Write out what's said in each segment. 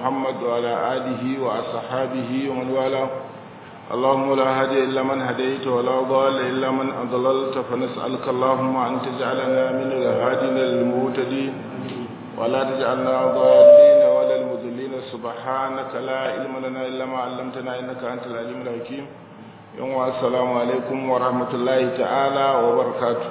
محمد وعلى آله وأصحابه ومن والاه اللهم لا هادي إلا من هديت ولا ضال إلا من أضللت فنسألك اللهم أن تجعلنا من الهادين المهتدين ولا تجعلنا ضالين ولا المذلين سبحانك لا علم لنا إلا ما علمتنا إنك أنت العليم الحكيم يوم السلام عليكم ورحمة الله تعالى وبركاته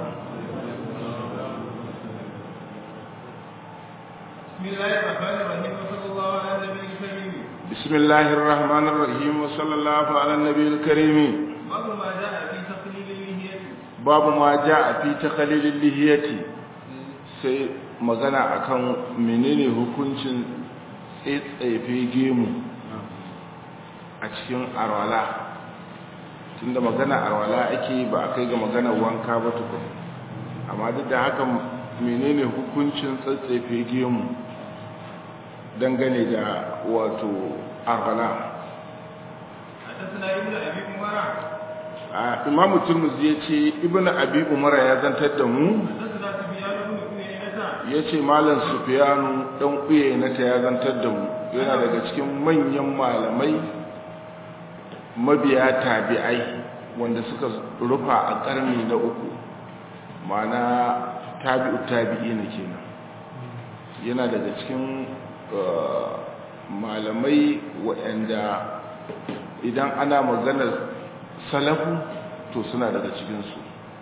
بسم الله الرحمن الرحيم وصلى الله على النبي الكريم بسم الله الرحمن الرحيم وصلى الله على النبي الكريم باب ما جاء في تقليل اللحية باب ما جاء في تقليل اللحية sai magana akan menene hukuncin tsaitsaye gemu a cikin arwala tunda magana arwala ake ba a kai ga magana wanka ba tukun amma duk da haka menene hukuncin tsatsefe gemu dangane da wato arwala حدثنا ابن ابي عمر a imamu turmuzi ya ce ibn abi umara ya zantar da mu حدثنا سفيان بن عيينة ya ce malam sufiyanu ɗan ƙuye na ta ya zantar da mu yana daga cikin manyan malamai mabiya tabi'ai wanda suka rufa a ƙarni na uku ma'ana tabi'u tabi'i na kenan yana daga cikin uh, malamai waɗanda idan ana maganar salafu to suna daga cikinsu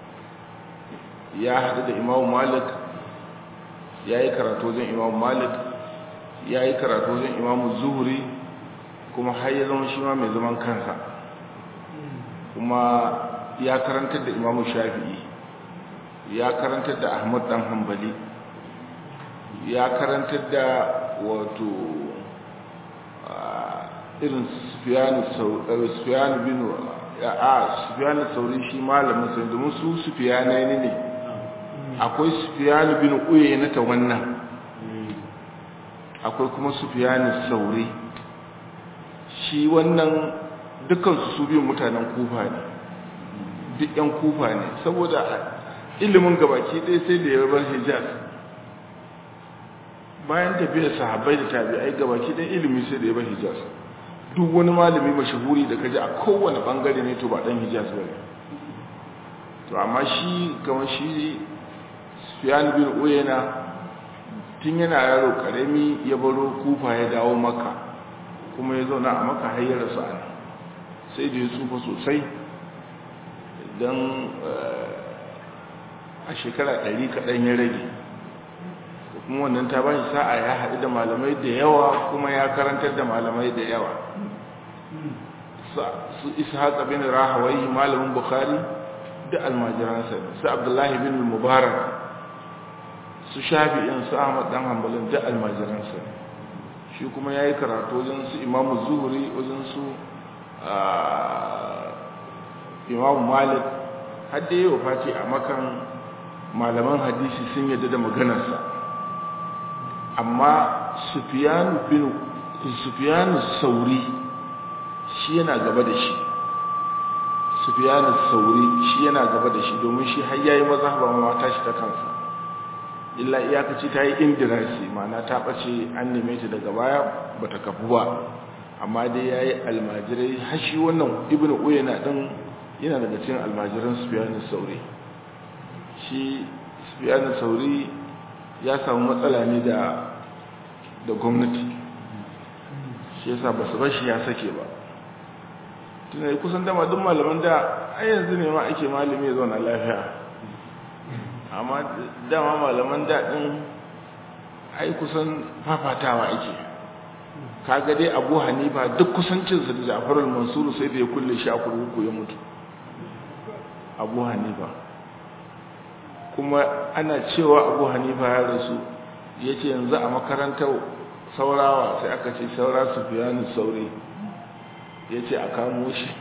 ya haɗu da imamu malik ya yi karatu wajen imamu malik ya yi karatu wajen imamu zuhuri kuma har ya zama shi ma mai zaman kansa kuma ya karantar da imamu shafi'i ya karantar da ahmad dan hambali ya karantar da wato irin sufiyanu bin a sufiyanu sauri shi malamin sai domin su sufiyanai ne akwai sufiyanu bin uye na ta wannan akwai kuma sufiyanu sauri shi wannan dukansu su biyun mutanen kufa ne duk yan kufa ne saboda ilimin gabaki ɗaya sai da ya bar hijaz bayan tafiyar sahabbai da tabi'ai gabaki ɗaya ilimi sai da ya bar hijaz duk wani malami mashahuri da kaji a kowane bangare ne to ba dan hijaz ba ne to amma shi kamar shi Sufyan bin Uyayna tun yana yaro karami ya baro Kufa ya dawo Makka kuma ya zauna a Makka har ya rasu a sai da ya tsufa sosai dan a shekara ɗari kaɗan ya rage kuma wannan ta ba shi sa'a ya haɗu da malamai da yawa kuma ya karantar da malamai da yawa su ishaq bin rahawai malamin bukhari da almajiransa su abdullahi bin mubarak su shafi'in su ahmad dan hanbalin da almajiransa shi kuma ya yi karatu wajen su imamu zuhuri wajen su imamu malik har da yi Fati a makan malaman hadisi sun yadda da maganarsa amma sufiyanu bin sufiyanu sauri shi yana gaba da shi sufiyanu sauri shi yana gaba da shi domin shi har yayi mazhaba ma ta shi ta kansa illa iyakaci ta yi indirasi ma'ana ta bace an neme ta daga baya bata kafu ba amma dai yayi almajirai har shi wannan ibnu uyayna din yana daga cikin almajiran sufiyanu sauri shi sufiyanu sauri ya samu matsala ne da da gwamnati shi yasa ba su bashi ya sake ba tunai kusan dama duk malaman da a yanzu ne ma ake malami ya zauna lafiya amma dama malaman daɗin ai kusan fafatawa ake kaga dai abu hanifa duk kusancinsa da jafarul mansuru sai da ya kulle shi a kurkuku ya mutu abu hanifa kuma ana cewa abu hanifa ya rasu ya ce yanzu a makarantar saurawa sai aka ce saura su fiyanu sauri ya ce a kamo shi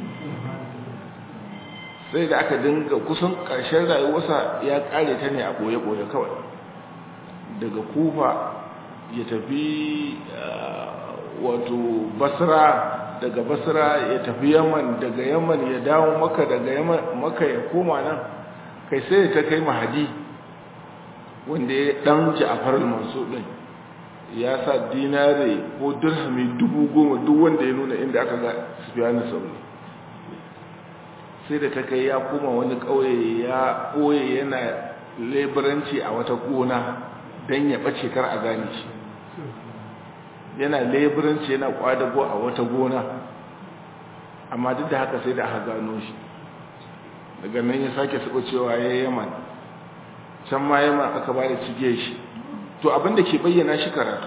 sai da aka dinga kusan ƙarshen rayuwarsa ya ƙare ta ne a ɓoye-ɓoye kawai daga kufa ya tafi wato basra daga basra ya tafi yaman daga yaman ya dawo maka daga yaman maka ya koma nan kai sai ta kai mahadi wanda ya dan ja'far al-mansur din ya sa dinare ko dirhami dubu goma duk wanda ya nuna inda aka ga sufiyanu sauri sai da ta kai ya koma wani ƙauye ya ɓoye yana leburanci a wata gona don ya ɓace kar a gane shi yana leburanci yana ƙwadago a wata gona amma duk da haka sai da aka gano shi daga nan ya sake saba cewa ya yaman can ma yaman aka ba da cige shi to abinda ke bayyana shi karatu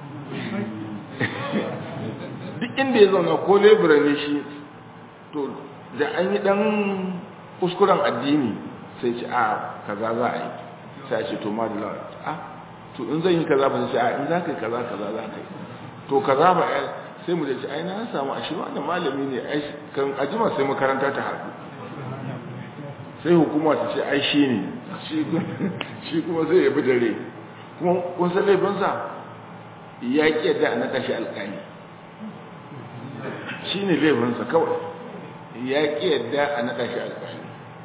duk inda ya zauna ko lebura ne shi to da an yi dan kuskuren addini sai ce a kaza za a yi sai ce to ma da lawa a to in zan yi kaza ba sai a in za ka yi kaza kaza za ka yi to kaza ba ya sai mu da ce ai na samu a shi wannan malami ne ai kan ajima sai makaranta ta haɗu sai hukuma ta ce ai shi ne shi kuma zai yabi dare kuma kun san laifinsa ya ƙi yadda a naɗa shi alƙali shi ne laifinsa kawai ya ƙi yadda a naɗa shi alƙali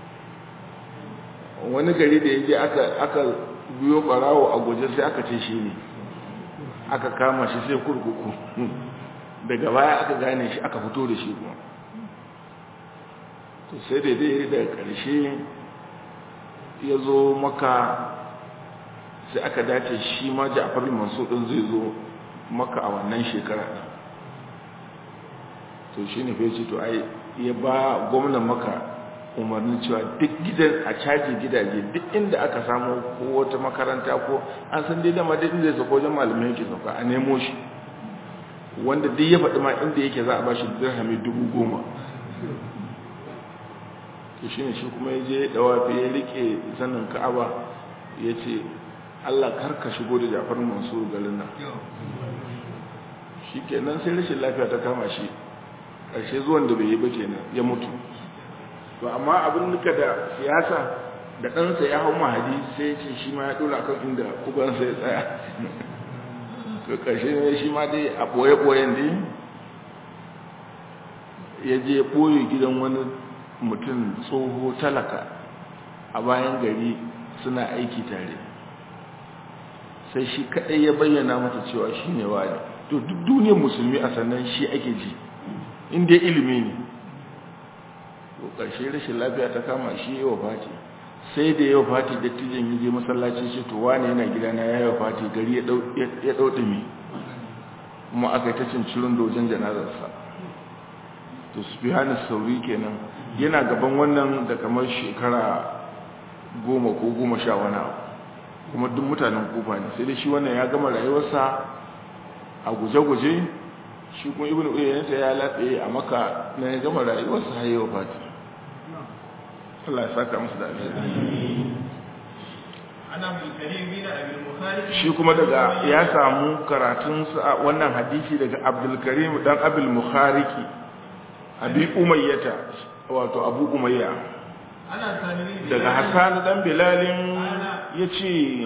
wani gari da ya je aka biyo ɓarawo a guje sai aka ce shi ne aka kama shi sai kurkuku daga baya aka gane shi aka fito da shi kuma to sai daidai daga ƙarshe ya zo maka sai aka dace shi ma ja'far mansur din zai zo maka a wannan shekara ɗin to shi ne fece to ai ya ba gwamnan maka umarnin cewa duk gidan a caji gidaje duk inda aka samu ko wata makaranta ko an san dai dama duk inda ya sauka wajen malamai yake sauka a nemo shi wanda duk ya faɗi ma inda yake za a ba shi dirhami dubu goma to shi ne shi kuma ya je dawafi ya rike zanen ka'aba ya ce allah karka shigo da jafar mansur garin nan shi kenan sai rashin lafiya ta kama shi ƙarshe zuwan da bai yi ba kenan ya mutu to amma abin nuka da siyasa da ɗansa ya hau mahadi sai ya ce shi ma ya ɗora kan inda ubansa ya tsaya to ƙarshe ne shi ma dai a ɓoye-ɓoyen dai ya je ɓoye gidan wani mutum tsoho talaka a bayan gari suna aiki tare sai shi kaɗai ya bayyana mata cewa shi ne wani to duk duniyar musulmi a sannan shi ake ji inda ilimi ne to ƙarshe rashin lafiya ta kama shi yi wa fati sai da yawa fati dattijan yi je masallaci shi to wane yana gidana ya yi wa fati gari ya ɗauɗumi kuma aka yi ta cincirin dojen janazarsa to su fi hannun sauri kenan yana gaban wannan da kamar shekara goma ko goma sha wani abu kuma duk mutanen kufa ne sai dai shi wannan ya gama rayuwarsa a guje-guje shi kuma ibn uyayyanta ya latsaye a maka na ya gama rayuwarsa har yau fati Allah ya saka musu da alheri shi kuma daga ya samu karatun wannan hadisi daga abdulkarim dan abul mukhariki abi umayyata wato abu umayya daga hassan dan bilalin yace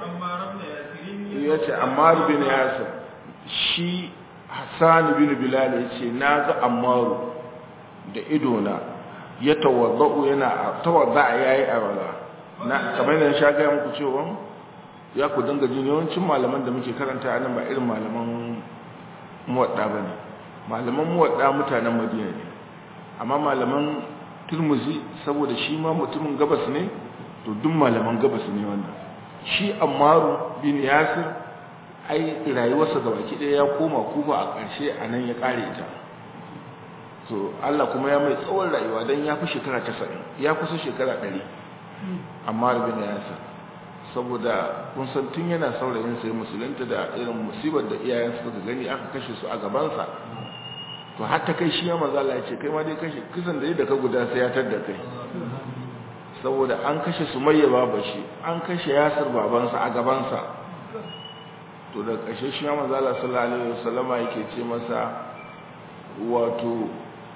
yace ammar bin yasir shi hassan bin bilal yace naga ammar da idona ya tawaddau yana tawadda yayi awala na kamar da sha ga muku cewa ya ku dinga jin yawancin malaman da muke karanta nan ba irin malaman muwadda bane malaman muwadda mutanen madina ne amma malaman turmuzi saboda shi ma mutumin gabas ne to duk malaman gabas ne wannan shi ammaru bin yasir ai rayuwarsa ga baki ɗaya ya koma kufa a ƙarshe a nan ya ƙare ta to Allah kuma ya mai tsawon rayuwa don ya fi shekara casa'in ya kusa shekara ɗari amma bin yasir saboda kun san tun yana saurayin sai musulunta da irin musibar da iyayensa suka gani aka kashe su a gabansa to har ta kai shi ya maza Allah ya ce kai ma dai kashe kisan da da ka guda sai ya tadda kai saboda an kashe Sumayya baba shi an kashe Yasir babansa a gabansa to da kashe shi ya maza Allah sallallahu alaihi wasallama yake ce masa wato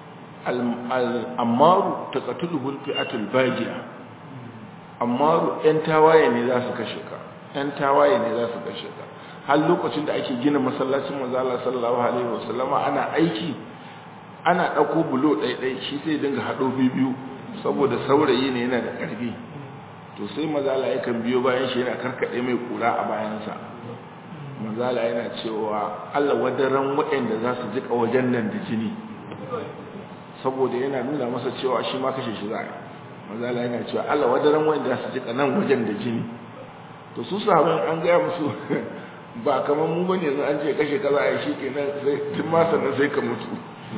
al-ammaru taqatuluhu al-fi'atul bajiya ammaru yan tawaye ne za su kashe ka yan tawaye ne za su kashe ka har lokacin da ake gina masallacin manzo Allah sallallahu alaihi wasallama ana aiki ana dauko bulo ɗaiɗai shi sai dinga hado biyu saboda saurayi ne yana da ƙarfi to sai manzo Allah yakan biyo bayan shi yana karkade mai kura a bayansa manzala yana cewa Allah wadaran waɗanda za su jika wajen nan da jini saboda yana nuna masa cewa shi ma kashe shi za a manzala yana cewa Allah wadaran waɗanda za su jika nan wajen da jini to su sahabin an gaya musu ba kamar mu bane yanzu an ce kashe kaza a shi kenan sai tun ma sannan sai ka mutu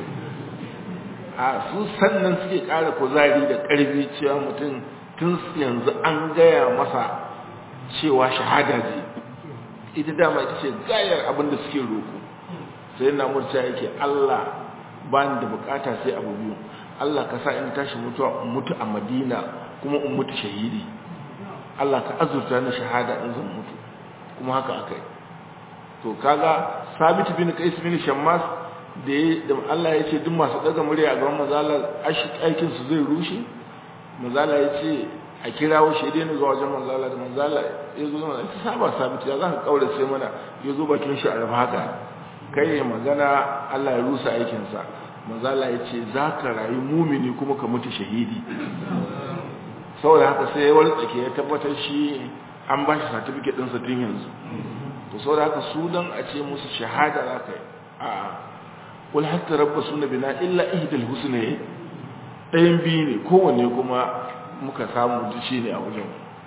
a su sannan suke ƙara kuzari da ƙarfi cewa mutum tun yanzu an gaya masa cewa shahada ce ita dama ita ce gayar abin da suke roƙo sai na murta yake Allah ba ni da bukata sai abu biyu Allah ka sa in tashi mutuwa in mutu a Madina kuma in mutu shahidi Allah ka azurta ni shahada in zan mutu kuma haka akai to kaga Sabit bin Qais bin Shammas da da Allah ya ce duk masu daga murya a gaban mazala aikin su zai rushe mazala ya ce a kirawo shi dai zuwa wajen manzala da manzala ya zo mana ta saba sabiti ya zaka kaure sai mana ya zo bakin shi a rafa haka kai ya magana Allah ya rusa aikin sa manzala ya ce zaka rayu mumini kuma ka mutu shahidi saboda haka sai ya wartsake ya tabbatar shi an ba shi certificate din sa tun yanzu to saboda haka su dan a ce musu shahada zaka yi a'a wal hatta rabbasuna bina illa ihdal husnayn ɗayan biyu ne kowanne kuma muka samu shi ne a wajen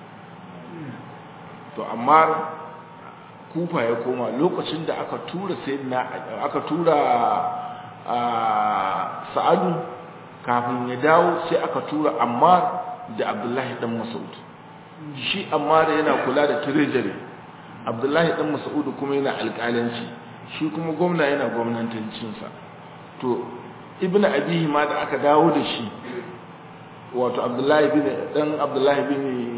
to amma kufa ya koma lokacin da aka tura sayyidina aka tura sa'adu kafin ya dawo sai aka tura ammar da abdullahi dan mas'ud shi ammar yana kula da treasury abdullahi dan mas'ud kuma yana alƙalanci shi kuma gwamna yana gwamnatancinsa to ibnu abihi ma da aka dawo da shi wato abdullahi bin dan abdullahi bin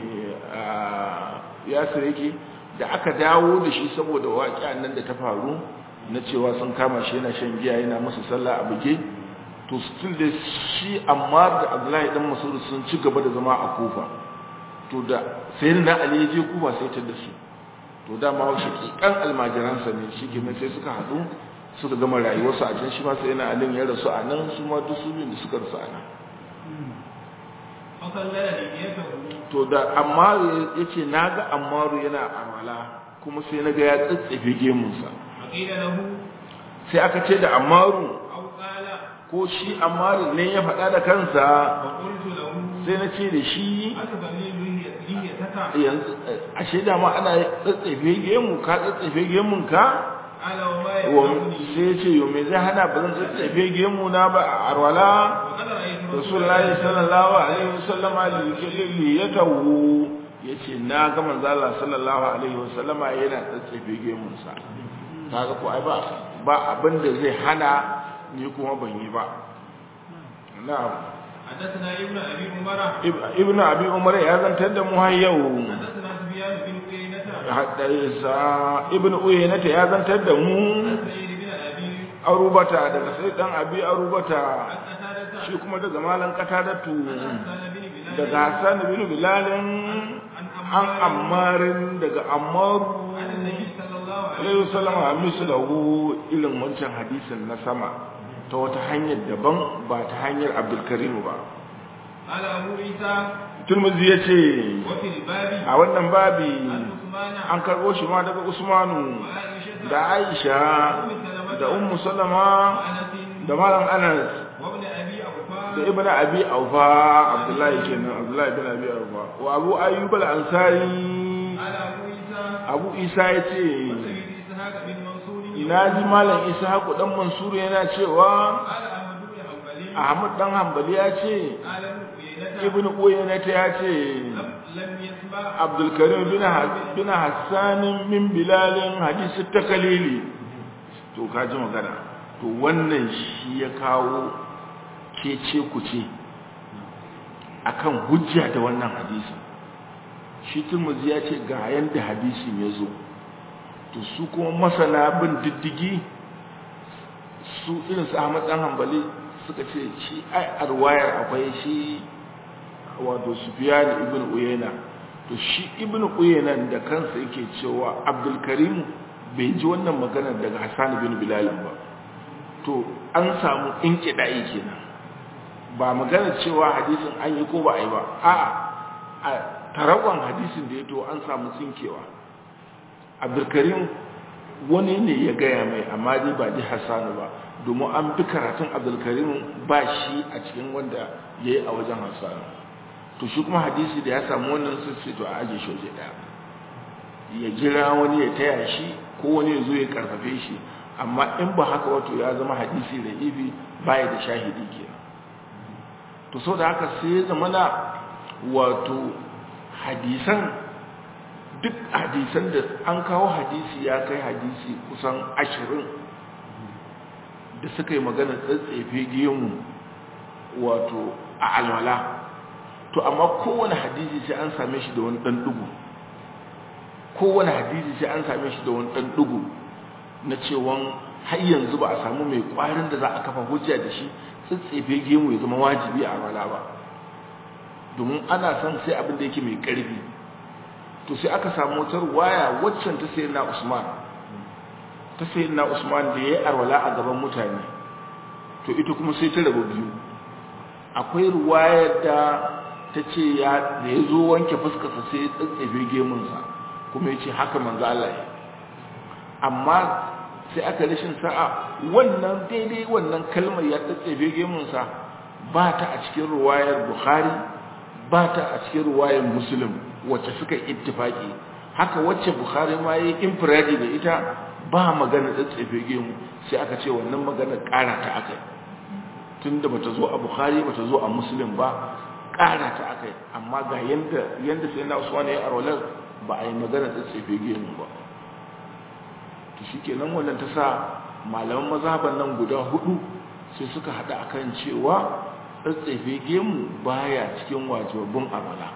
yasir yake da aka dawo da shi saboda waƙiyan nan da ta faru na cewa sun kama shi yana shan giya yana musu sallah a buge to still da shi amma da abdullahi dan masud sun ci gaba da zama a kufa to da sai na ali ya je kufa sai ta da su to dama shi kikan almajiransa ne shi ke sai suka haɗu suka gama rayuwarsu a can shi ma sai yana alin ya rasu a nan su ma duk su da suka rasu a nan to da ammaru ya ce na ga ammaru yana amala kuma sai na ga ya tsatsafe gemunsa sai aka ce da ammaru ko shi ammaru ne ya faɗa da kansa sai na ce da shi yanzu a shaida ma ana tsatsafe gemu ka tsatsafe gemunka sai ce yau mai zai hana ba zan tsatsafe gemu na ba a arwala rasulullahi sallallahu alaihi wasallama li ya tawo yace na ga manzo Allah sallallahu alaihi wasallama yana tsatsafe gemun sa kaga ko ai ba ba abin da zai hana ni kuma ban yi ba na'am حدثنا ابن ابي عمر ابن ابي عمر ya zantar da mu har yau حدثنا سفيان بن عيينة haddasa ibn uyayna ya zantar da mu سعيد بن ابي arubata daga sai dan abi arubata عن قتادة shi kuma daga malan katadatu حسان بن بلال daga Hassan bin Bilalin an ammarin daga ammaru عن النبي صلى الله عليه alaihi wasallam a mislahu irin wancan hadisin na sama ta wata hanyar daban ba ta hanyar Abdul Karim ba قال ابو عيسى Turmuzi ya ce وفي الباب a wannan babi عن عثمان an karɓo shi ma daga Usmanu وعائشة da Aisha da Ummu Salama وانس da Malam Anas وابن ابي اوفى da Ibn Abi Aufa Abdullahi kenan Abdullahi ibn Abi Aufa wa Abu Ayyub al-Ansari قال ابو عيسى Abu Isa ya ce وسيد اسحاق بن منصور ina ji Malam Ishaq dan Mansur yana cewa قال احمد بن حنبل Ahmad dan Hanbali ya ce قال ابن عيينة Ibn Uyayna ta ya ce لم لم يسمع Abdul Karim bin Ha- bin Hassan min Bilal hadisi takalili to ka ji magana to wannan shi ya kawo kece kuce akan hujja da wannan hadisin shi Tirmidhi ya ce ga yanda hadisin ya zo to su kuma masana bin diddigi su irin su Ahmad dan Hanbali suka ce shi ai arwayar akwai shi wato Sufyan ibn Uyayna to shi ibn Uyayna da kansa yake cewa Abdul Karim bai ji wannan magana daga Hassan bin Bilal ba to an samu inkida'i kenan ba magana cewa hadisin an yi ko ba a yi ba a'a a tarawan hadisin da ya to an samu tsinkewa Abdul Karim wani ne ya gaya mai amma dai ba ji hassanu ba domin an fi karatun abdulkarim ba shi a cikin wanda ya yi a wajen hassanu to shi kuma hadisi da ya samu wannan sai to a ajiye shi waje ɗaya ya jira wani ya taya shi ko wani ya zo ya karfafe shi amma in ba haka wato ya zama hadisi da ibi baya da shahidi kenan to so da haka sai ya zama na wato hadisan duk hadisan da an kawo hadisi ya kai hadisi kusan ashirin da suka yi magana tsatsefe gemu wato a alwala to amma kowane hadisi sai an same shi da wani ɗan ɗugu kowane hadisi sai an same shi da wani ɗan ɗugu na cewan har yanzu ba a samu mai ƙwarin da za a kafa hujja da shi tsatsefe gemu ya zama wajibi a alwala ba domin ana son sai abin da yake mai ƙarfi to sai aka samu wata waya waccan ta sayi na usman ta sayi na usman da ya yi arwala a gaban mutane to ita kuma sai ta rabu biyu akwai ruwayar da ta ce ya da ya zo wanke fuskarsa sai ya tsatsefe gemunsa kuma ya ce haka manzo Allah ya amma sai aka rashin sa'a wannan daidai wannan kalmar ya tsatsefe gemunsa ba ta a cikin ruwayar bukhari ba ta a cikin ruwayar muslim wacce suka ittifaki haka wacce bukhari ma yi infiradi da ita ba magana tsatsefe gemu sai aka ce wannan magana ƙara ta akai tunda bata zo a bukhari bata zo a muslim ba ƙara ta akai amma ga yanda yanda sai na usman ya arwalar ba a yi magana tsatsefe gemu ba to shikenan wannan ta sa malaman mazhaban nan guda hudu sai suka hada akan cewa tsatsefe gemu baya cikin wajibin arwala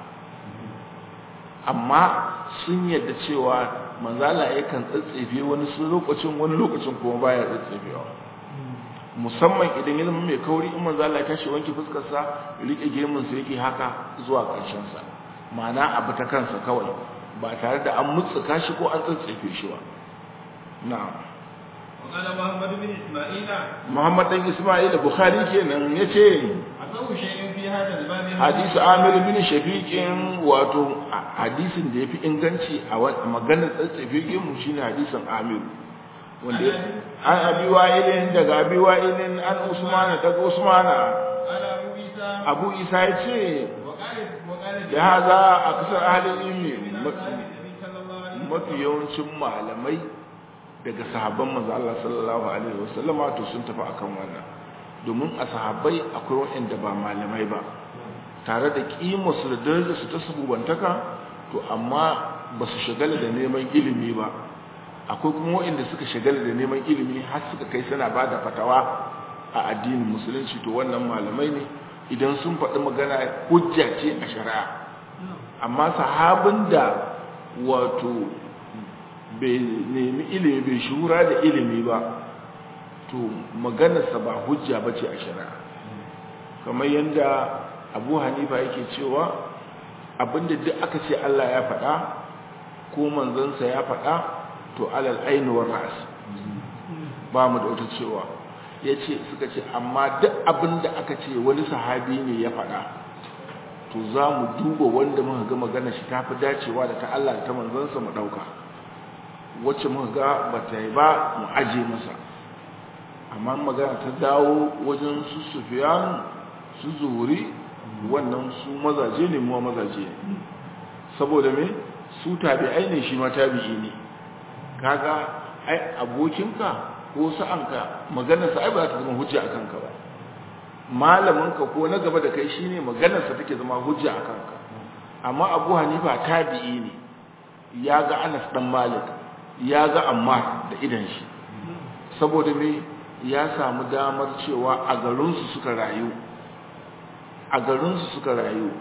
amma sun yadda cewa manzala yakan tsatsefe wani sun lokacin wani lokacin kuma baya tsatsefewa musamman idan ya zama mai kauri in manzala ya tashi wanke fuskarsa rike gemun sa yake haka zuwa ƙarshen sa ma'ana abu ta kansa kawai ba tare da an mutsuka shi ko an tsatsefe shi ba na'am وقال محمد بن إسماعيل Muhammad dan Isma'il Bukhari kenan yace أصح شيء في هذا الباب hadisi Amir bin Shafiqin wato hadisin da yafi inganci a maganar tsatsafe mu shine hadisin Amir wanda an abi wa'ilin daga abi wa'ilin an Usman daga Usmana قال أبو عيسى Abu Isa yace وقال وقال da haza aksar ahli ilmi من أصحاب النبي صلى الله عليه وسلم mafi yawancin malamai daga sahabban manzo Allah sallallahu alaihi wasallama to sun tafi akan wannan domin a sahabbai akwai waɗanda ba malamai ba tare da kima su da darajar su ta sabubantaka to amma ba su shagala da neman ilimi ba akwai kuma waɗanda suka shagala da neman ilimi har suka kai suna ba da fatawa a addinin musulunci to wannan malamai ne idan sun faɗi magana hujja ce a shari'a amma sahabin da wato bai nemi ilimi bai shura da ilimi ba to maganarsa ba hujja ba ce a shari'a kamar yadda abu hanifa yake cewa abinda duk aka ce Allah ya faɗa ko manzansa ya faɗa to alal ainihin ra'as ba mu da wata cewa ya ce suka ce amma duk abinda aka ce wani sahabi ne ya faɗa to za mu duba wanda muka ga magana shi ta fi dacewa da ta Allah da ta manzansa mu ɗauka wacce muka ga ba ta yi ba mu aje masa amma magana ta dawo wajen su sufiyan su zuhuri wannan su mazaje ne mu mazaje ne saboda me su tabi'ai ne shi ma tabi'i ne kaga ai abokinka ko sa'anka maganarsa ai ba za ta zama hujja akan ka ba malaminka ko na gaba da kai shine maganarsa take zama hujja akan ka amma Abu Hanifa tabi'i ne ya ga Anas dan Malik ya ga Ammar da idan shi saboda me ya samu damar cewa a garinsu suka rayu a garinsu suka rayu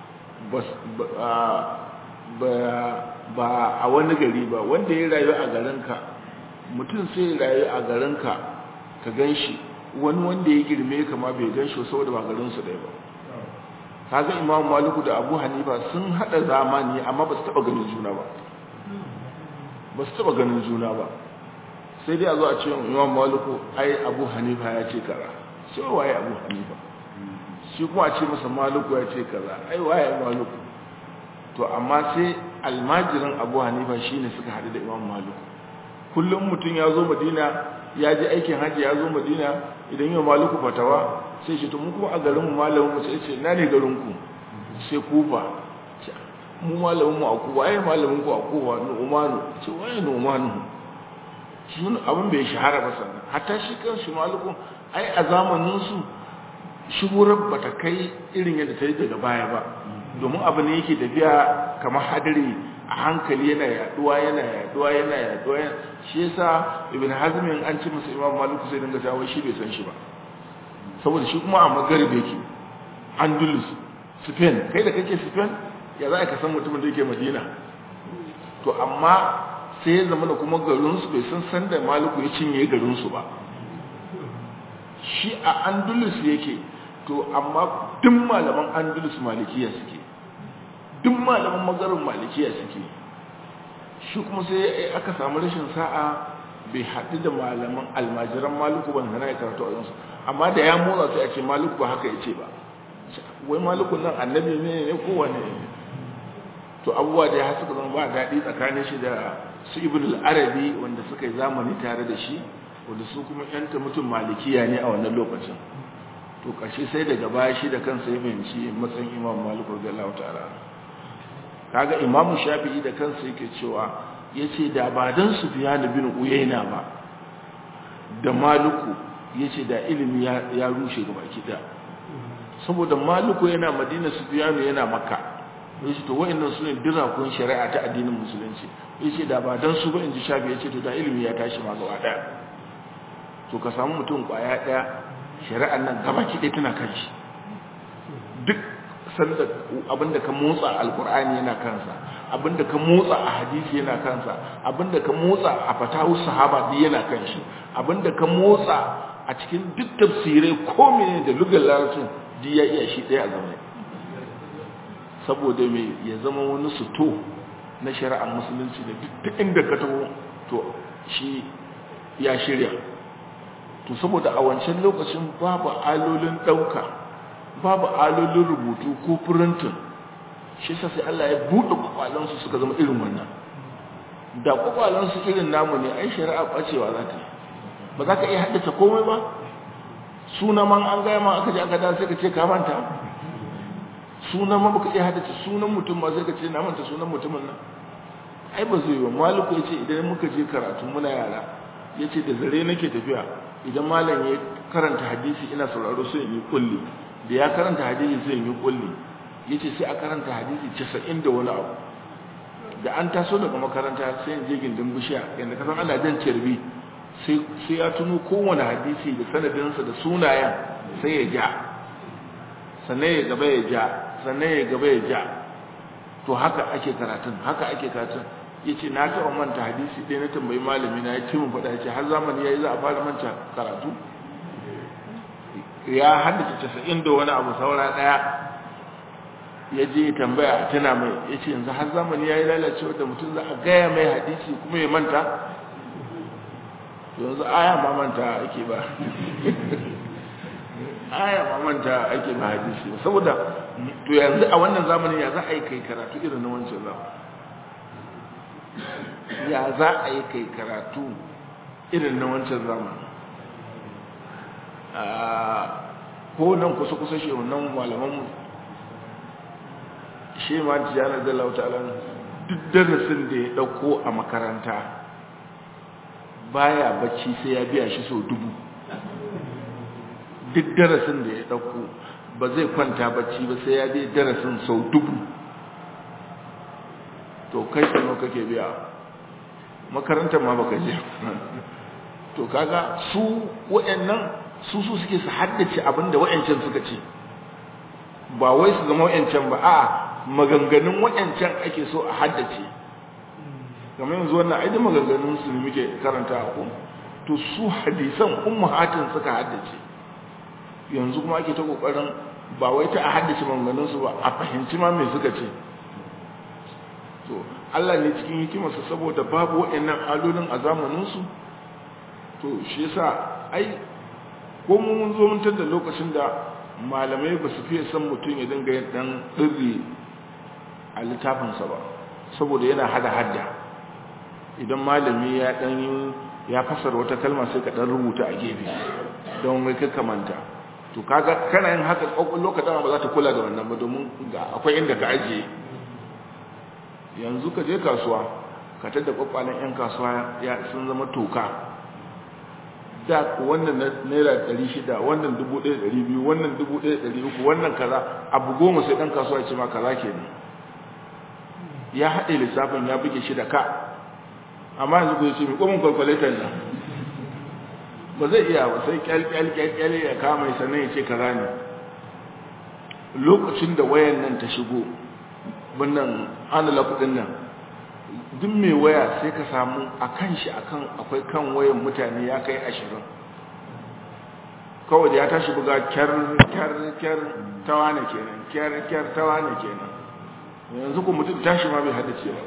ba a wani gari ba wanda ya rayu a garinka mutum sai ya rayu a garinka ka gan shi wani wanda ya girme kama bai gan shi saboda ba garinsu ɗaya ba kaga imam maliku da abu hanifa sun haɗa zamani amma ba su taɓa ganin juna ba ba su taɓa ganin juna ba sai dai a zo a ce imam maliku ai abu hanifa ya ce kaza sai waye abu hanifa shi kuma a ce masa maliku ya ce kaza ai waye maliku to amma sai almajirin abu hanifa shine suka haɗu da imam maliku kullum mutum ya zo madina ya je aikin hajji ya zo madina idan yau maliku fatawa sai shi to mu kuma a garin mu malamin mu sai ce na ne garin ku sai kufa mu malamin mu a kufa waye malamin ku a kufa nu'manu ce waye nu'manu shi abin bai shahara ba sannan hatta shi kan shi maliku ai a zamanin su shuhurar bata kai irin yadda ta yi daga baya ba domin abu ne yake tafiya kamar hadari a hankali yana yaduwa yana yaduwa yana yaduwa shi yasa ibn hazmin an ci masa imam maliku sai dinga jawo shi bai san shi ba saboda shi kuma a magarib yake andalus spain kai da kake spain ya za ka san mutumin da yake madina to amma sai ya zama da kuma garinsu bai san san da maliku ya cinye garinsu ba shi a andalus yake to amma duk malaman andalus malikiya suke duk malaman magarin malikiya suke shi kuma sai aka samu rashin sa'a bai haɗu da malaman almajiran maluku ban hana ya karatu a yansu amma da ya motsa sai a ce maluku ba haka ya ce ba wai maluku nan annabi ne ne kowane to abubuwa da ya suka zama ba daɗi tsakanin shi da su ibn al-arabi wanda suka yi zamani tare da shi wanda su kuma yanta mutum malikiya ne a wannan lokacin to ƙarshe sai daga baya shi da kansa ya fahimci matsayin imam malik radiyallahu ta'ala kaga imam shafi'i da kansa yake cewa yace da ba dan sufyan bin uyayna ba da maliku yace da ilimi ya, ya rushe gaba kida saboda maliku yana madina sufyan yana makka yace to wayannan sune dirakun shari'a ta addinin musulunci yace da ba dan su ba inji shafi yace to da ilimi ya tashi ma gaba daya to ka samu mutum kwaya daya shari'ar nan gaba ki dai tana kan shi duk sanda abinda ka motsa alqur'ani yana kansa abinda ka motsa a hadisi yana kansa abinda ka motsa a fatahu sahaba din yana kan shi abinda ka motsa a cikin duk tafsirai ko menene da lugar larabcin duk ya iya shi daya a zama saboda me ya zama wani suto na shari'ar musulunci da duk inda ka taho to shi ya shirya to saboda a wancan lokacin babu alolin ɗauka babu alolin rubutu ko furintin shi sa sai Allah ya buɗe kwakwalansu suka zama irin wannan da kwakwalansu irin namu ne ai shari'a ɓacewa za ta yi ba za ka iya haddace komai ba suna man an gaya ma aka ji aka da sai ka ce ka manta sunan ma baka iya haddace sunan mutum ba sai ka ce na manta sunan mutumin nan ai ba zai yi ba maliku ya ce idan muka je karatu muna yara ya ce da zare nake tafiya idan malam ya karanta hadisi ina sauraro sai in yi kulli da ya karanta hadisi sai in yi kulli ya ce sai a karanta hadisi casa'in da wani abu da an taso daga makaranta sai in je gindin bishiya yadda kasan ana jan carbi sai ya tuno kowane hadisi da sanadinsa da sunayen sai ya ja sannan ya gaba ya ja sannan ya gaba ya ja to haka ake karatun haka ake karatun ya ce na taɓa manta hadisi ɗaya na tambayi malami na ya ce mun faɗa ya ce har zamani ya yi za a fara manta karatu ya haddace casa'in da wani abu saura ɗaya ya je ya tambaya a tuna mai ya ce yanzu har zamani ya yi lalacewa da mutum za a gaya mai hadisi kuma ya manta yanzu aya ma manta ake ba aya ma manta ake ba hadisi ba saboda to yanzu a wannan zamanin ya za a yi kai karatu irin na wancan zamanin ya za a yi kai karatu irin na wancan zamanin ko nan kusa-kusa shi wannan malamanmu shi ma tijana da lautalan duk darasin da ya dauko a makaranta baya bacci sai ya biya shi sau dubu duk darasin da ya dauko ba zai kwanta bacci ba sai ya je darasin sau dubu to kai sano kake biya makarantar ma baka je to kaga su wayannan su su suke su haddace abinda wayancan suka ce ba wai su zama wayancan ba a maganganun wayancan ake so a haddace kamar yanzu wannan ai da maganganun su ne muke karanta a ku to su hadisan ummahatin suka haddace yanzu kuma ake ta kokarin ba wai ta a haddace maganganun su ba a fahimci ma me suka ce to Allah ne cikin hikimarsa saboda babu waɗannan alolin a zamaninsu to shi yasa ai ko mun zo mun tada lokacin da malamai ba su fiye san mutum ya dinga yin dan dirri a littafinsa ba saboda yana hada hadda idan malami ya dan ya fasara wata kalma sai ka dan rubuta a gefe don wai ka kamanta to kaga kana yin haka kokollo ka dama ba za ta kula da wannan ba domin ga akwai inda ka ajiye yanzu ka je kasuwa ka tada kwakwalen yan kasuwa ya sun zama toka da wannan naira 600 wannan 1200 wannan 1300 wannan kaza abu goma sai dan kasuwa ya ce ma kaza kenan ya haɗe lissafin ya buge shi da ka amma yanzu ku ce mi komin calculator nan ba zai iya ba sai kyalkyalkyal ya kama ya sannan ya ce kaza ne lokacin da wayan nan ta shigo wannan analog kudin nan duk mai waya sai ka samu a kan shi akan akwai kan wayan mutane ya kai ashirin kawai da ya tashi buga kyar kyar kyar tawa ne kenan kyar kyar tawa ne kenan yanzu ku mutum tashi ma bai haddace ba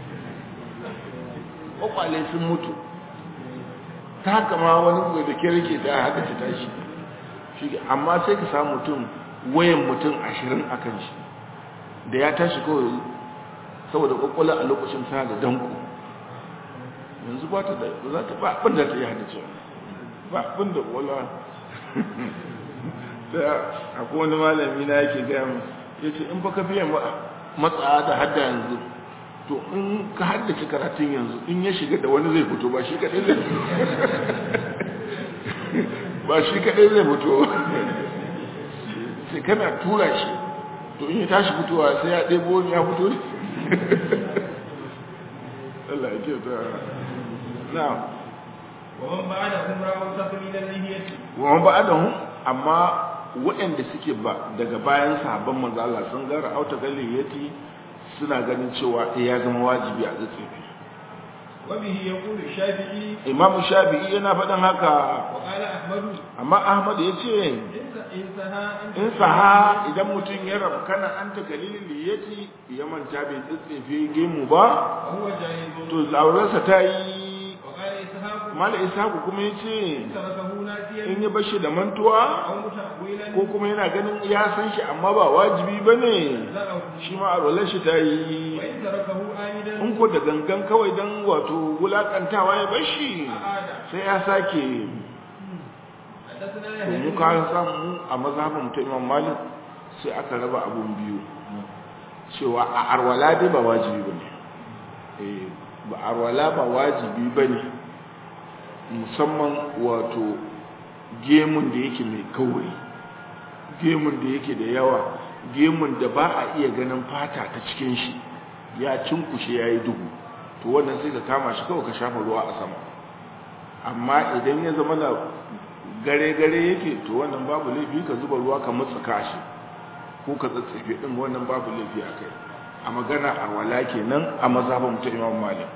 kwakwale sun mutu ta haka ma wani buga da kyar ke ta haddace tashi shi amma sai ka samu mutum wayan mutum ashirin a kan shi da ya tashi kawai saboda kwakwale a lokacin sa da danko yanzu ba ta da za ta ba abin da ta yi haddace ba abin da wala da akwai wani malami na yake gaya ya ce in baka fiye matsa da hadda yanzu to in ka haddace karatun yanzu in ya shiga da wani zai fito ba shi kadai zai ba shi kadai zai fito sai kana tura shi to in ya tashi fitowa sai ya ɗebo wani ya fito ne Allah ya kyauta na ومن بعدهم راوا تقليد اللحية wa ba'adahum amma waɗanda suke ba daga bayan sahabban manzo Allah sun ga ra'auta galliyati suna ganin cewa eh ya zama wajibi a tsitsefe وبه يقول الشافعي Imam Shafi'i yana faɗin haka وقال أحمد amma Ahmad ya ce إن إن سها أن in saha idan mutum ya rabu kana an ta galilin liyati ya manta bai tsitsefe gemu ba وهو جاهز to laurarsa ta yi وقال إسحاق mala isaku kuma ya ce إن تركه ناسيا in ya bashi da mantuwa أو متأولا ko kuma yana ganin ya san shi amma ba wajibi ba ne زعه shi ma a shi ta yi وإن تركه آمدا in ko da gangan kawai don wato wulakantawa ya bashi أعاد sai ya sake حدثنا to mu يحيى ka samu a mazhabin mutum imam malik sai aka raba abun biyu cewa a arwala dai ba wajibi bane eh ba arwala ba wajibi bane musamman wato gemun da yake mai kauri gemun da yake da yawa gemun da ba a iya ganin fata ta cikin shi ya cinkushe ya yi duhu to wannan sai ka kama shi kawai ka shafa ruwa a sama amma idan ya zama na gare-gare yake to wannan babu laifi ka zuba ruwa ka matsa kashi ko ka tsatsefe din wannan babu laifi a kai a magana a wala kenan a mazhabin mutum imam malik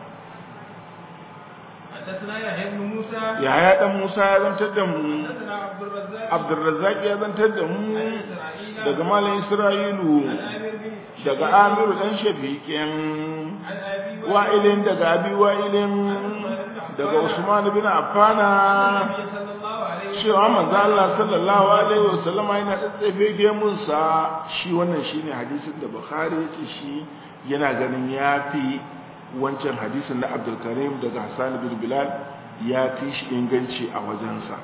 حدثنا يحيى بن موسى yaya dan musa ya zantar da mu حدثنا عبد الرزاق abdurrazzaq ya zantar da mu عن إسرائيل daga malam isra'ilu عن عامر بن daga amiru dan shafiqin عن أبي wa'ilin daga abi wa'ilin daga usman bin affana النبي صلى الله عليه وسلم cewa manzo Allah sallallahu alaihi wasallam yana tsatsefe gemun sa shi wannan shine hadisin da Bukhari yake shi yana ganin yafi wancan hadisin na Abdul Karim daga Hassan bin Bilal ya fi shi inganci a wajensa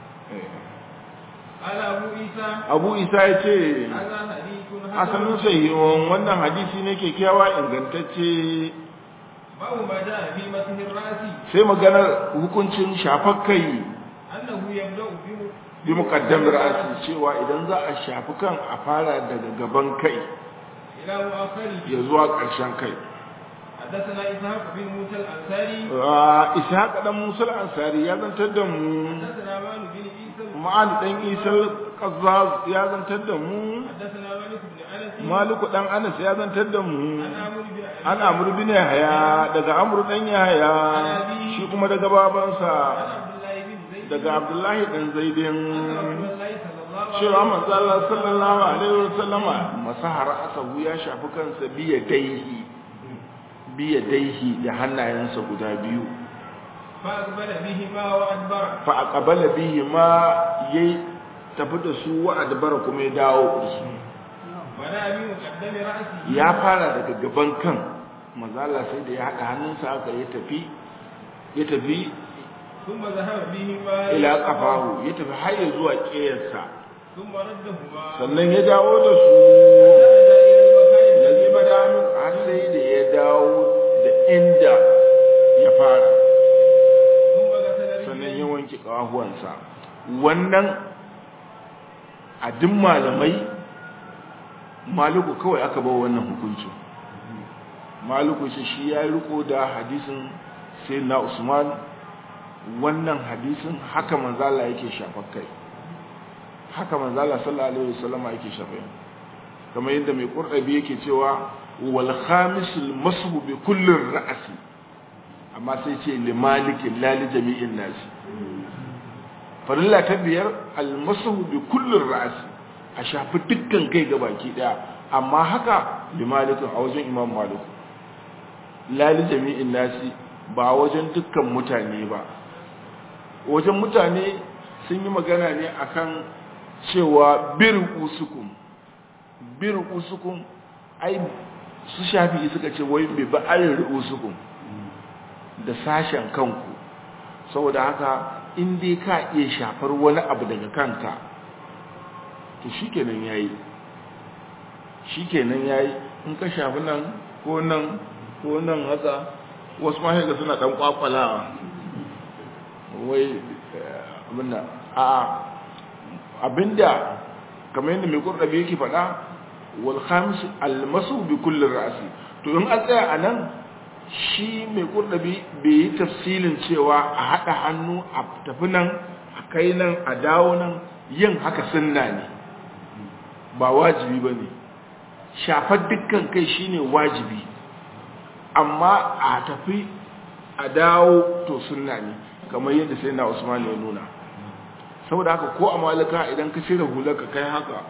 قال أبو عيسى Abu Isa ya ce هذا حديث asalin sahihun wannan hadisi ne kyakkyawa ingantacce باب ما جاء في مسح الرأس sai maganar hukuncin shafar kai أنه يبدأ بم- bi muqaddam ra'asi cewa idan za a shafi kan a fara daga gaban kai إلى مؤخره ya zuwa ƙarshen kai حدثنا إسحاق بن موسى الأنصاري Ah, ishaq dan musa al-ansari ya zantar da mu حدثنا مان بن عيسى ma'an dan isa qazzaz ya zantar da mu حدثنا مالك بن أنس maliku dan anas ya zantar da mu عن عمرو بن أبي an amru bin yahya daga amru dan yahya shi kuma daga babansa عن عبد الله بن زيد daga abdullahi dan zaidin أن رسول الله صلى الله عليه cewa manzo Allah sallallahu alaihi wasallama masahara asahu ya shafi kansa biya daihi biya daihi da hannayensa guda biyu فأقبل بهما وأدبر fa aqbala bihi ma yayi tafi da su wa adbara kuma ya dawo da su ولا بمقدم رأسه ya fara daga gaban kan mazala sai da ya haɗa hannunsa aka ya tafi ya tafi ثم ذهب بهما ila kafahu ya tafi har ya zuwa ƙeyarsa ثم ردهما sannan ya dawo da su فنزل إلى المكان ya الذي zuba بدأ da har sai da ya dawo da inda ya fara ثم غسل sannan رجليه ya wanke ƙahuwansa wannan a duk malamai maluku kawai aka ba wannan hukuncin maluku shi shi ya riko da hadisin sai na usman wannan hadisin haka manzala yake shafar kai haka manzala sallallahu alaihi wasallam yake shafar kamar yadda mai qur'abi yake cewa wal khamisul mashu bi kulli ra'si amma sai ce li malikin la li jami'in nasi farilla ta biyar al mashu bi kulli ra'si a shafi dukkan kai gabaki daya amma haka li malikin a wajen imam malik la li jami'in nasi ba wajen dukkan mutane ba wajen mutane sun yi magana ne akan cewa bir usukum bir usukum ai su shafi suka ce wai bai ba ayin usukum da sashen kanku saboda haka in dai ka iya shafar wani abu daga kanka to shikenan yayi shikenan yayi in ka shafi nan ko nan ko nan haka wasu ma ga suna dan kwakwalawa wai abinda a abinda kamar yadda mai kurɗabi yake faɗa wal khamis al masu bi kulli ra'si to in an tsaya anan shi mai kurɗabi bai yi tafsilin cewa a haɗa hannu a tafi nan a kai nan a dawo nan yin haka sunna ne ba wajibi ba ne shafar dukkan kai shine wajibi amma a tafi a dawo to sunna ne kamar yadda sai na usman ya nuna saboda haka ko a malika idan ka cire hular ka kai haka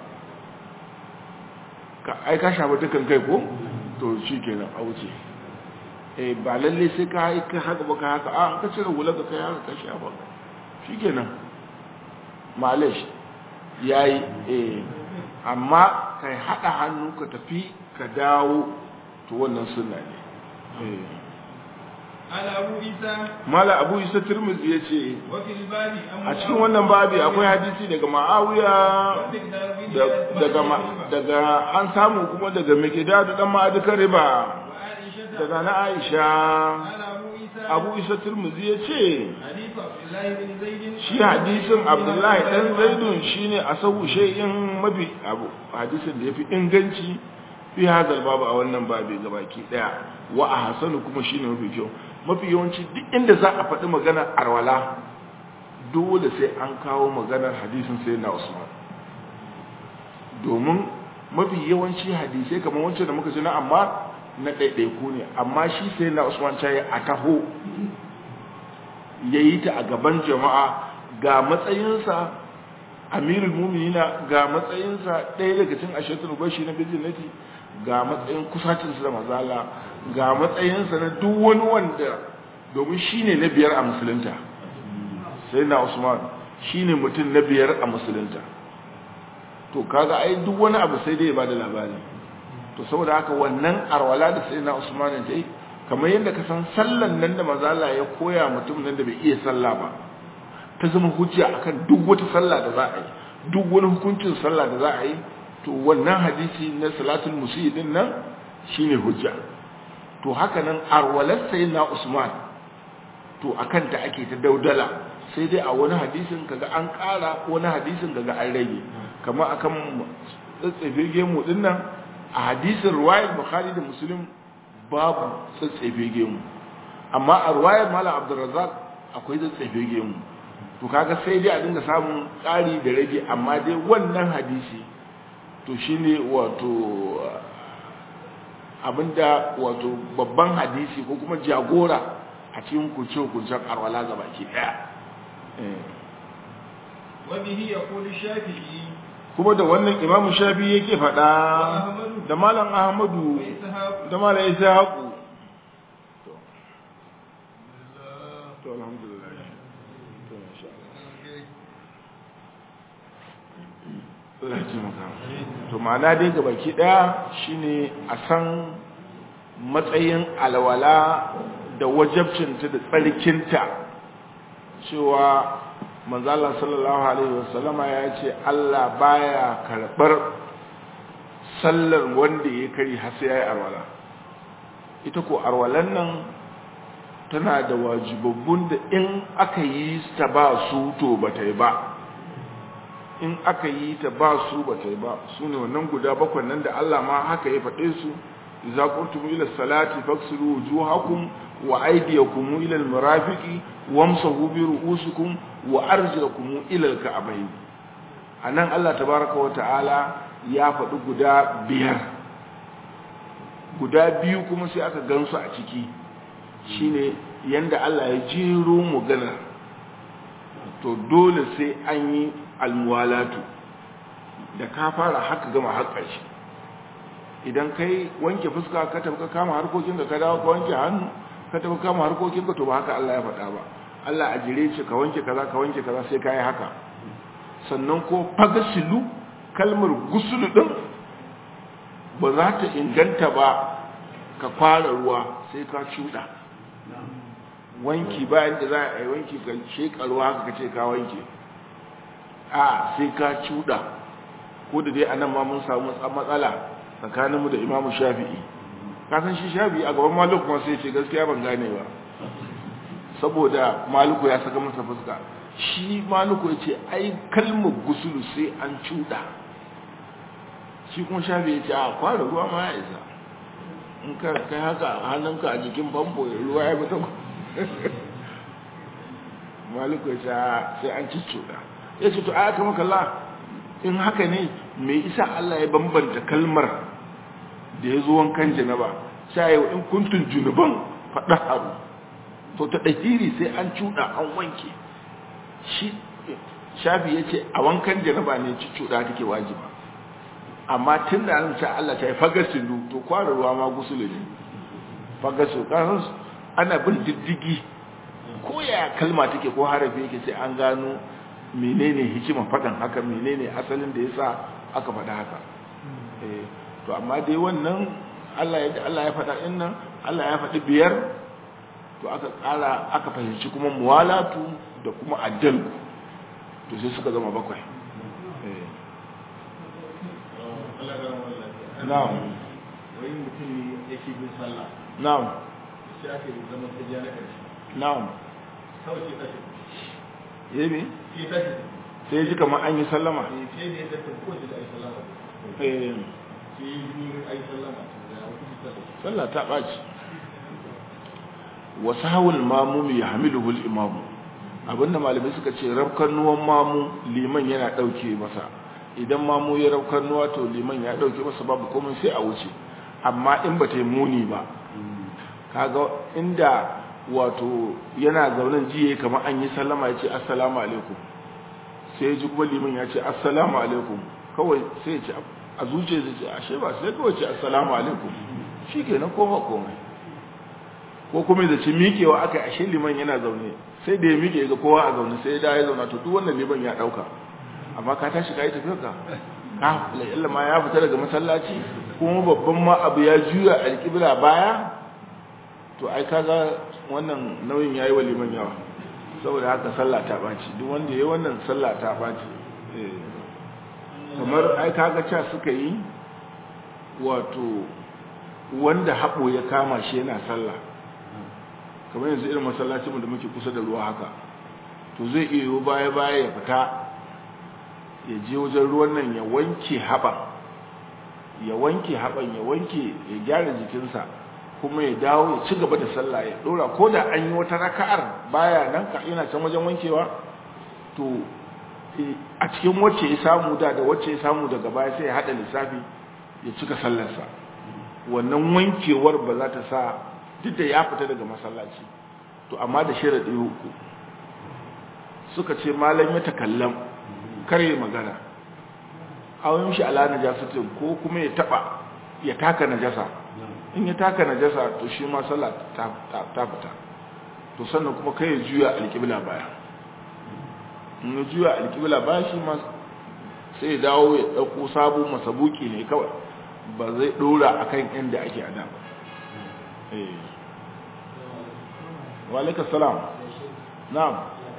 ka ai ka shafa dukan kai ko to shi kenan a wuce eh ba lalle sai ka yi ka haka ba ka haka a ka cire hular ka kai haka ka shafa shi kenan malish yayi eh amma kai hada hannu ka tafi ka dawo to wannan sunna ne eh على أبو عيسى mala abu isa tirmidhi yace وفي الباب a cikin wannan babi akwai hadisi daga ma'awiya da- daga ma- daga an samu kuma daga mikidadu dan ma'adika riba وعائشة daga na aisha قال أبو عيسى abu isa tirmidhi yace حديث عبد الله بن زيد shi hadisin abdullahi dan zaidun shine asahu shay'in mabi abu hadisin da yafi inganci fi hadal babu a wannan babi gabaki daya wa ahsanu kuma shine mafi kyau mafi yawanci duk inda za a faɗi maganar arwala dole sai an kawo maganar hadisin sai na usman domin mafi yawanci hadisai kamar wancan da muka ji na amma na ɗaiɗaiku ne amma shi sai na usman ta yi a taho ya yi ta a gaban jama'a ga matsayinsa amirul muminina ga matsayinsa ɗaya daga cin ashirin bashi na bijinati ga matsayin kusacinsa da mazala ga matsayinsa na duk wani wanda domin shi ne na biyar a musulunta sai na usman shi ne mutum na biyar a musulunta to kaga ai duk wani abu sai dai ya bada labari to saboda haka wannan arwala da sai na usman ta yi kamar yadda ka san sallan nan da mazala ya koya mutum nan da bai iya sallah ba ta zama hujja akan duk wata sallah da za a yi duk wani hukuncin sallah da za a yi to wannan hadisi na salatul musi din nan shine hujja to haka nan arwalar na usman to akan ta ake ta daudala sai dai a wani hadisin kaga an ƙara wani hadisin kaga an rage kamar akan tsatsefe gemu din nan a hadisin ruwayar bukhari da muslim babu tsatsefe gemu amma a ruwayar malam abdurrazzaq akwai tsatsefe gemu to kaga sai dai a dinga samun ƙari da rage amma dai wannan hadisi to shine wato abinda wato babban hadisi ko kuma jagora a cikin kurce-kurcen arwala ga baki daya وبه يقول الشافعي kuma da wannan imamu shafi yake faɗa da malam ahmadu وإسحاق da malam ishaqu to to alhamdulillah to insha Allah Allah ya taimaka to ma'ana dai ga baki daya shine a san matsayin alwala da wajabcinta da tsarkinta cewa manzala sallallahu alaihi wasallama ya ce Allah baya karɓar sallar wanda ya kari har sai ya yi arwala ita ko arwalan nan tana da wajibabbun da in aka yi ta ba su to ba ta yi ba in aka yi ta ba su ba ta yi ba su ne wannan guda bakwai nan da Allah ma haka ya faɗe su idza qultum ila salati faksilu wujuhakum wa aydiyakum ila almarafiqi wamsahu bi ru'usikum wa arjulakum ila alka'bayn anan Allah tabaaraka wa ta'ala ya faɗi guda biyar guda biyu kuma sai aka gansu a ciki shine yanda Allah ya jero magana to dole sai an yi almuwalatu da ka fara haka gama haƙar shi idan kai wanke fuska ka tafi ka kama harkokin ka dawo ka wanke hannu ka tafi kama harkokin ka to ba haka Allah ya faɗa ba Allah a jire ce ka wanke kaza ka wanke kaza sai ka yi haka sannan ko fagasilu kalmar gusulu din ba za ta inganta ba ka fara ruwa sai ka cuɗa wanki bayan da za a yi wanki ka shekarwa haka ka ce ka wanke a sai ka cuɗa ko da dai anan ma mun samu matsala tsakaninmu da imamu shafi'i kasan shi shafi'i a gaban maluku kuma sai ce gaskiya ban gane ba saboda maluku ya saka masa fuska shi maluku ya ce ai kalmar gusulu sai an cuɗa shi kuma shafi'i ya ce a kwara ruwa ma ya isa in ka kai haka hannunka a jikin famfo ruwa ya fita maluku ya ce sai an cuɗa ya ce to a aka makalla in haka ne me isa Allah ya bambanta kalmar da ya zo wankan janaba sai yau in kuntun junuban faɗa haru to ta ɗahiri sai an cuɗa an wanke shi shafi ya ce a wankan janaba ne ci cuɗa take wajiba amma tun da an sa Allah ta yi fagasilu to kwara ruwa ma gusulu ne fagasu kan ana bin diddigi ko ya kalma take ko harafi yake sai an gano menene hikimar faɗin haka menene asalin da yasa aka faɗa haka eh to amma dai wannan Allah ya Allah ya faɗa din nan Allah ya faɗi biyar to aka ƙara aka fahimci kuma muwalatu da kuma addal to sai suka zama bakwai eh na'am wai mutum yake bin sallah na'am sai aka yi zaman tajiya na ƙarshe na'am kawai sai tashi yayi sai tashi sai ji kamar an yi sallama sai da ya tafi ko da ai sallama eh sai yi ai sallama da hukunci sallah sallah ta ɓaci wasu hawul mamu ya hamiluhul imamu abinda malamai suka ce rafkan nuwan mamu liman yana ɗauke masa idan mamu ya rafkan nuwa to liman ya ɗauke masa babu komai sai a wuce amma in ba ta yi muni ba kaga inda wato yana zaunen jiye kamar an yi sallama ya ce assalamu alaikum sai ji kuma liman ya ce assalamu alaikum kawai sai ya ce a zuciya zai ce ashe ba sai kawai ce assalamu alaikum shi ke nan koma komai ko kuma da ci miƙewa aka yi ashe liman yana zaune sai da ya miƙe ga kowa a zaune sai da ya zauna to duk wannan liman ya ɗauka amma ka tashi ka yi tafiyar ka ka la'illa ma ya fita daga masallaci kuma babban ma abu ya juya alƙibla baya to ai kaga wannan nauyin yayi wa liman yawa saboda haka sallah ta ɓaci duk wanda ya yi wannan sallah ta ɓaci kamar ai kaga ca suka yi wato wanda haɓo ya kama shi yana sallah kamar yanzu irin masallacin da muke kusa da ruwa haka to zai iya yiwu baya baya ya fita ya je wajen ruwan nan ya wanke haɓa ya wanke haɓan ya wanke ya gyara jikinsa kuma ya dawo ya ci gaba da sallah ya ɗora ko da an yi wata raka'ar baya nan ka yana can wajen wankewa to a cikin wacce ya samu da da wacce ya samu daga baya sai ya haɗa lissafi ya cika sallarsa wannan wankewar ba za ta sa duk da ya fita daga masallaci to amma da sharaɗi uku suka ce malam ya takallam kare magana awon shi ala najasatin ko kuma ya taba ya taka najasa in ya taka najasa to shi ma sallah ta fita to sannan kuma kai ya juya alƙibla baya in ya juya alƙibla baya shi ma sai ya dawo ya ɗauko sabon masabuki ne kawai ba zai ɗora akan inda ake ada ba wa alaikum salam na'am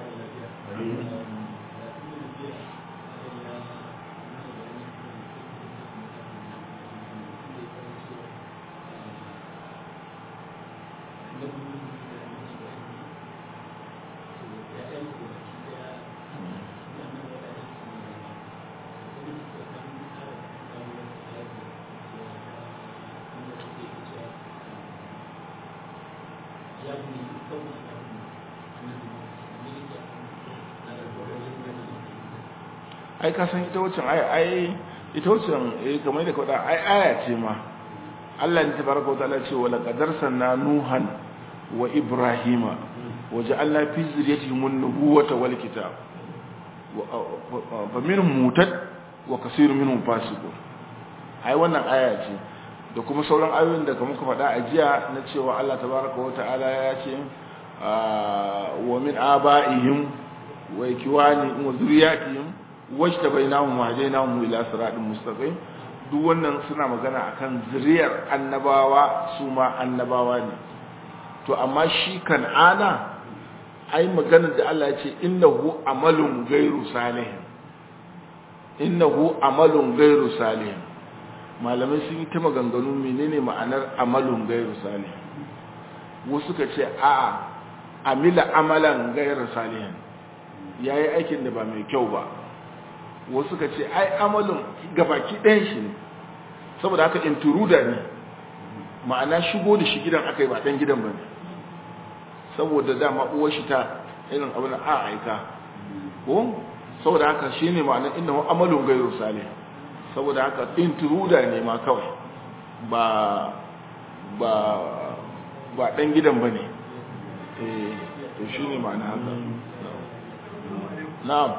ai ka san ita wucin ai ai ita wucin eh kamar da kawai ai aya ce ma Allah ne tabaraka wataala ce wala qadar sanna nuhan wa ibrahima wa ja'alna fi zurriyyatihim an-nubuwata wal kitab fa minhum mutad wa kaseerun minhum fasiqun ai wannan aya ce da kuma sauran ayoyin da kamar ka faɗa a jiya na cewa Allah tabaraka wataala ya ce wa min aba'ihim wa ikwani wa zurriyatihim wajta bainahum wa hadainahum ila siratin mustaqim duk wannan suna magana akan zuriyar annabawa su ma annabawa ne to amma shi kan'ana ai magana da Allah ya ce innahu amalun ghairu salih innahu amalun ghairu salih malamai sun yi ta maganganu menene ma'anar amalun ghairu salih wasu ka ce a'a amila amalan ghairu salih yayi aikin da ba mai kyau ba wasu ka ce ai amalin gabaki ɗayan shi ne saboda haka intruda ne ma'ana shigo da shi gidan aka yi ba ɗan gidan ba ne saboda dama uwar shi ta irin abin a aika ko saboda haka shi ne ma'ana inda wa amalin gairu sale saboda haka intruda ne ma kawai ba ba ba ɗan gidan ba ne eh to shi ne ma'ana haka na'am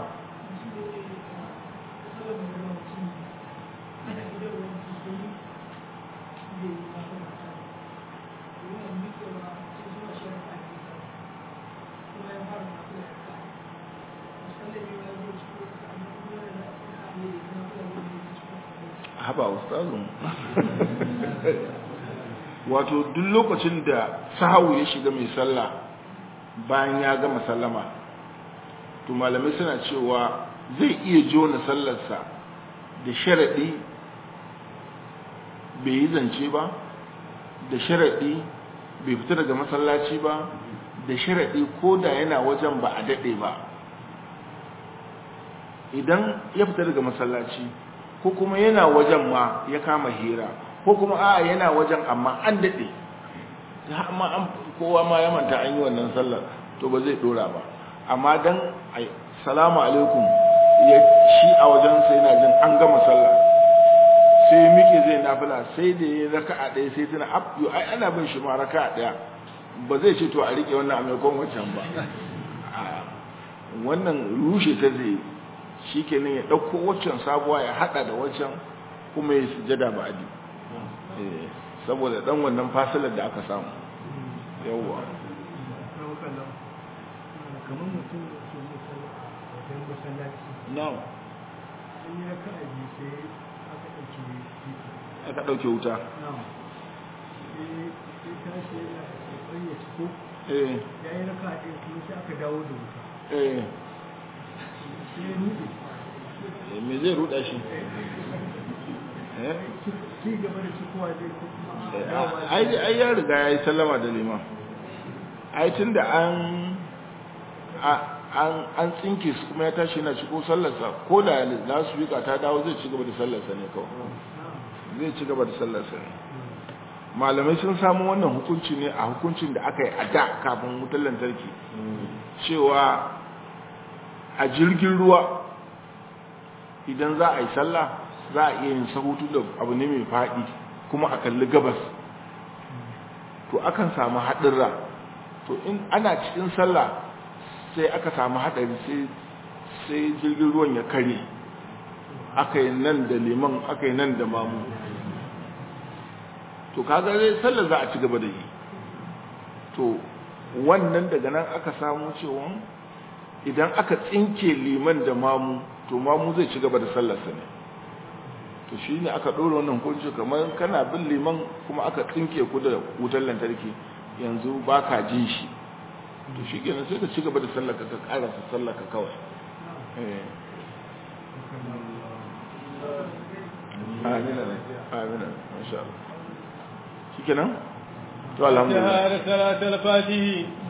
haba ustazun wato duk lokacin da sahawu ya shiga mai sallah bayan ya gama sallama to malamai suna cewa zai iya jona sallarsa da sharaɗi bai yi zance ba da sharaɗi bai fita daga masallaci ba da sharaɗi ko da yana wajen ba a daɗe ba idan ya fita daga masallaci ko kuma yana wajen ma ya kama hira ko kuma a yana wajen amma an daɗe amma an kowa ma ya manta an yi wannan sallar to ba zai ɗora ba amma dan salamu alaikum ya shi a wajen sai na jin an gama sallah sai miƙe zai nafila sai da ya raka a ɗaya sai tana abdu ai ana bin shi ma raka a ɗaya ba zai ce to a riƙe wannan a maimakon wancan ba wannan rushe ta zai shi kenan ya ɗauko waccan sabuwa ya haɗa da waccan kuma ya sujada ba adi saboda ɗan wannan fasilar da aka samu yawwa kamar mutum da ke musalla a wajen masallaci na'am in ya ka aji sai aka ɗauke titi aka ɗauke wuta na'am sai sai tashi yana tsoron ya ciko eh ya yi raka a ɗaya kuma sai aka dawo da wuta eh sai ya rude eh, me zai ruɗa shi eh ci gaba da cikowa zai ko kuma a dawowa ai ai ya riga ya yi sallama da liman ai tun da an an an tsinke su kuma ya tashi yana ciko sallarsa ko da za su wika ta dawo zai ci gaba da sallarsa ne kawai zai ci gaba da sallarsa ne malamai sun samu wannan hukunci ne a hukuncin da aka yi a da kafin wutar lantarki cewa a jirgin ruwa idan za a yi sallah za a iya yin sahutu da abu ne mai faɗi kuma a kalli gabas to akan samu haɗurra to in ana cikin sallah sai aka samu haɗari sai sai jirgin ruwan ya kare aka yi nan da liman aka yi nan da mamu to kaga zai sallar za a ci gaba da yi to wannan daga nan aka samu cewa idan aka tsinke liman da mamu to mamu zai ci gaba da sallarsa ne to shi ne aka ɗora wannan hukunci kamar kana bin liman kuma aka tsinke ku da wutar lantarki yanzu ba ka jin shi to shi kenan sai ka ci gaba da sallaka ka karasa sallaka kawai eh amina ne amina masha Allah shi kenan to alhamdulillah شهادة صلاة الفاتحة